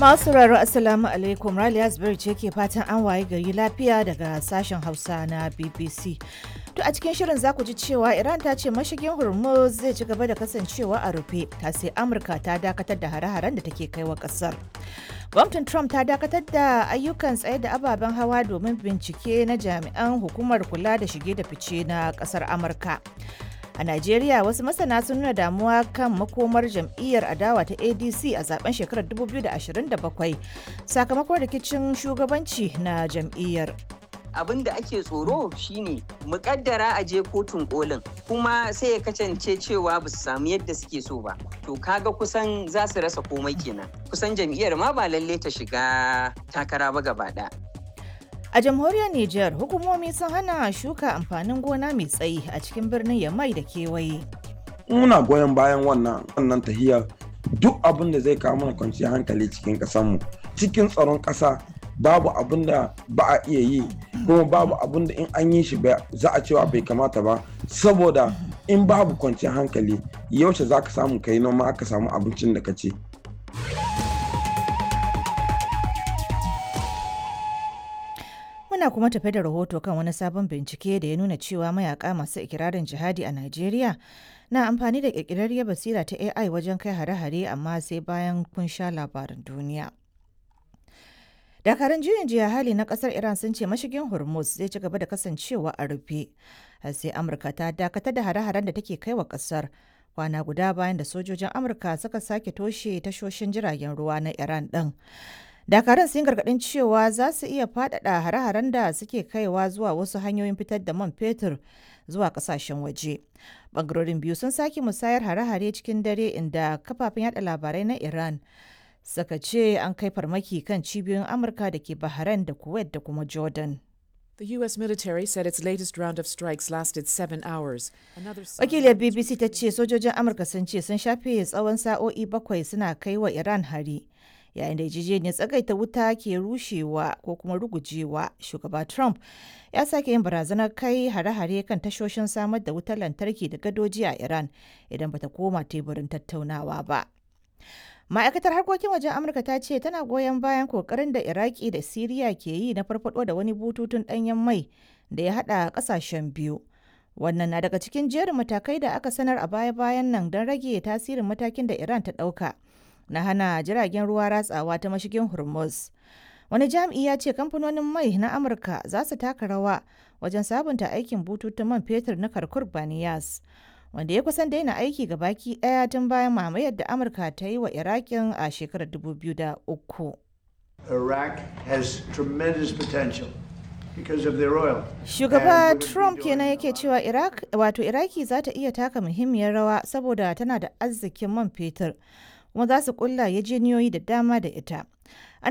Masu sauraro Assalamu alaikum Raliya Zubairu ce ke fatan an waye gari lafiya daga sashen Hausa na BBC. To a cikin shirin za ku ji cewa Iran ta ce mashigin Hormuz zai ci gaba da kasancewa a rufe ta sai Amurka ta dakatar da hare-haren da take kai wa kasar. Gwamnatin Trump ta dakatar da ayyukan tsaye da ababen hawa domin bincike na jami'an hukumar kula da shige da fice na kasar Amurka. A Najeriya wasu masana sun nuna damuwa kan makomar jam'iyyar adawa ta ADC a zaben shekarar 2027 sakamakon rikicin shugabanci na jam'iyyar. abin da ake tsoro shine mukaddara a je kotun kolin kuma sai ya kasance cewa ba su samu yadda suke so ba to kaga kusan za su rasa komai kenan kusan jam'iyyar ma ba lalle ta shiga takara ba gaba ɗaya. A jamhuriyar Nijar, hukumomi sun hana shuka amfanin gona mai tsayi a cikin birnin Yamai da kewaye. Muna goyon bayan wannan wannan tahiyar duk abin da zai kawo mana kwanciyar hankali cikin ƙasarmu cikin tsaron ƙasa babu abin da ba a iya yi kuma babu abin da in an yi shi za a cewa bai kamata ba saboda in babu kwanciyar hankali yaushe za ka samu kai noma aka samu abincin da ka ce. Muna kuma tafe da rahoto kan wani sabon bincike da ya nuna cewa mayaka masu ikirarin jihadi a Najeriya na amfani da ƙirƙirarriyar basira ta AI wajen kai hare-hare amma sai bayan kun sha labaran duniya. Dakarun juyin jiya hali na kasar Iran sun ce mashigin Hormuz zai ci gaba da kasancewa a rufe. sai Amurka ta dakatar da hare-haren da take kai wa kasar kwana guda bayan da sojojin Amurka suka sake toshe tashoshin jiragen ruwa na Iran ɗin. Dakarun sun gargaɗin cewa za su iya faɗaɗa hare-haren da suke kaiwa zuwa wasu hanyoyin fitar da man fetur zuwa ƙasashen waje. Bangarorin biyu sun sake musayar hare-hare cikin dare inda kafafen yada labarai na Iran suka ce an kai farmaki kan cibiyoyin Amurka da ke Bahrain da Kuwait da kuma Jordan. The U.S. military said its latest round of strikes lasted seven hours. Wakiliyar BBC ta ce sojojin Amurka sun ce sun shafe tsawon sa'o'i bakwai suna kai wa Iran hari. Yayin da yarjejeniyar tsagaita wuta ke rushewa ko kuma rugujewa, shugaba Trump ya sake yin barazanar kai hare-hare kan tashoshin samar da wutar lantarki da gadoji a Iran idan bata koma teburin tattaunawa ba. ma'aikatar harkokin wajen amurka ta ce tana goyon bayan kokarin da iraki da siriya ke yi na farfado da wani bututun danyen mai da ya hada kasashen biyu wannan na daga cikin jerin matakai da aka sanar a baya-bayan nan don rage tasirin matakin da iran ta dauka na hana jiragen ruwa ratsawa ta mashigin hormuz wani jami'i ya ce kamfanonin mai na amurka za su taka rawa wajen sabunta aikin bututun man fetur na karkur baniyas wanda ya kusan daina aiki ga baki daya tun bayan mamayar da amurka ta yi wa irakin a shekarar 2003 Iraq has tremendous potential because of their oil. Shugaba Trump kenan yake cewa Iraq wato Iraki za ta iya taka muhimmiyar rawa saboda tana da arzikin man fetur kuma za su kulla yajeniyoyi da dama da ita.